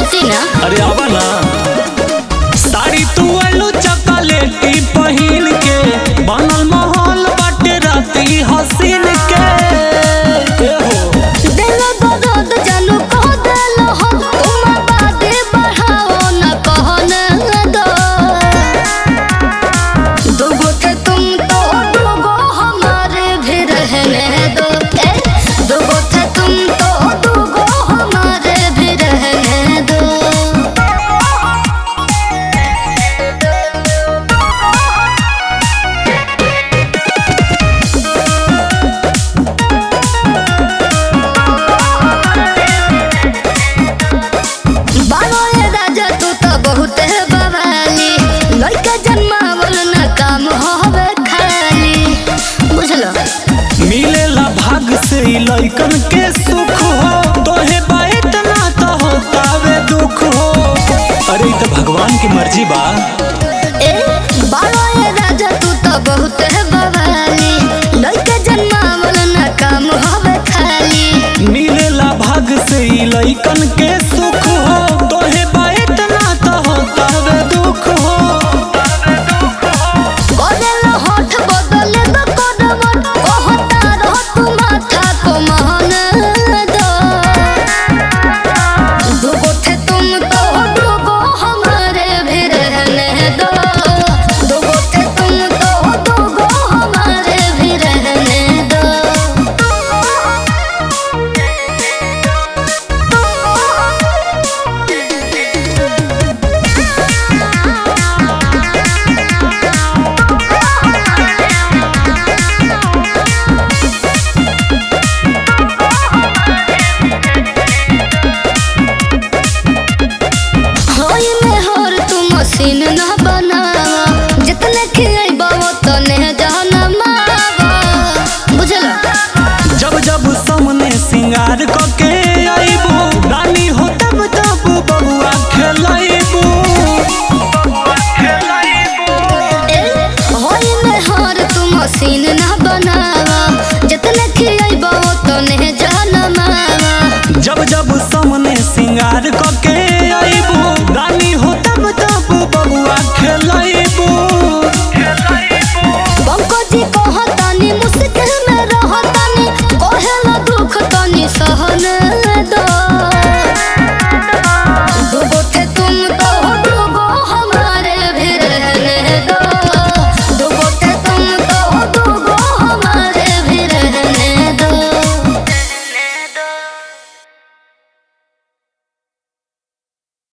सुती ना अरे आवा ना साड़ी तू आलू चॉकलेटी पहिन के बनल महल बाटे राती हसीन के ए हो दिल दर्द जानू कह दिल हो तुम बादे बढ़ाओ न कहने दो दुगो थे तुम तो दुगो हमारे भी रहने दो ए दुगो थे तुम तो दुगो हमारे भी रहने दो बालो ये राजा तू तो बहुत है बवाली लड़का जन्मावल न काम होवे खाली बुझलो मिलेला भाग से ई लइकन के सुख हो तोहे बात ना तो होतावे दुख हो अरे ई तो भगवान की मर्जी बा ए बालो ये राजा तू तो बहुत है बवाली लड़का जन्मावल न काम होवे खाली मिलेला भाग से ई लइकन के सुख हो तोहे बात ना तो होतावे दुख हो बदल होठ बदल दो करवट कहता रह तू माथा को महन दो दुगो थे तुम तो दुगो हमारे भी रहने दो दुगो थे तुम तो दुगो हमारे भी रहने दो होई में होर तू मशीन न बनावा जितने खियाइबा तने जाना मावा बुझला जब जब सामने सिंगार क